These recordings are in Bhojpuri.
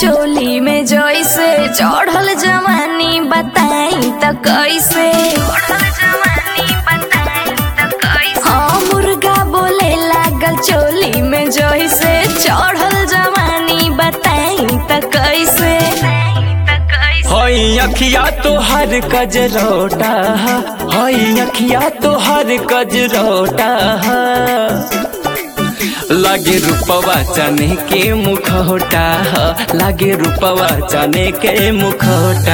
चोली में जैसे चढ़ल जवानी बताई त कैसे हाँ मुर्गा बोले लागल चोली में जैसे चढ़ल जवानी बताई त कैसे हई अखिया तोहर कजरोटा हई अखिया तोहर कजरोटा लागे रूपवा चने के मुखौटा लागे रूपवा चने के मुखौटा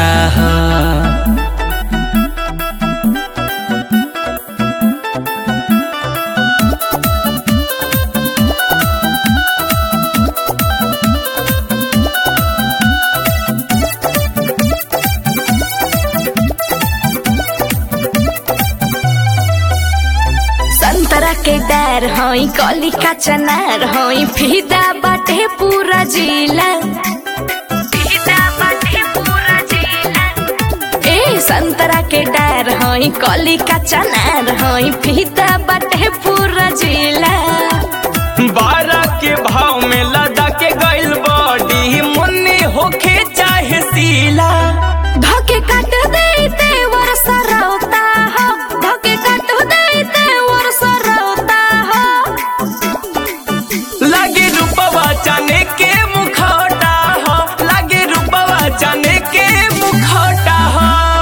संतरा के डर हई कली का चनार हई फिदा बाटे पूरा जिला ए संतरा के डर हई कली का चनार हई फिदा बाटे पूरा जिला बारह के भाव में लदा के गइल बॉडी मुन्नी होखे चाहे सीला धके काट देते वर्षा रोता हो धके काट देते वर्षा रोता हो लागे रूपवा चने के मुखौटा हो लागे रूपवा चने के मुखौटा हो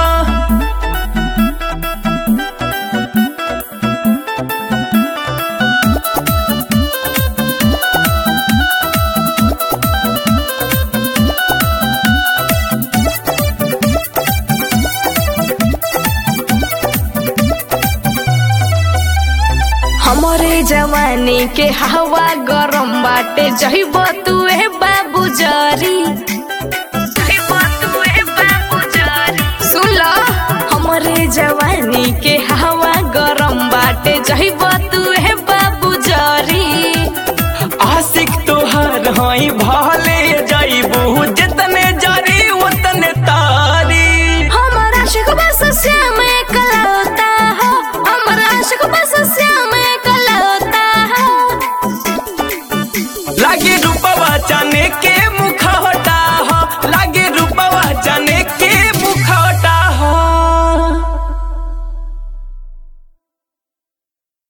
हमरे जवानी के हवा गरम बाटे जइब तू ए बाबू जरी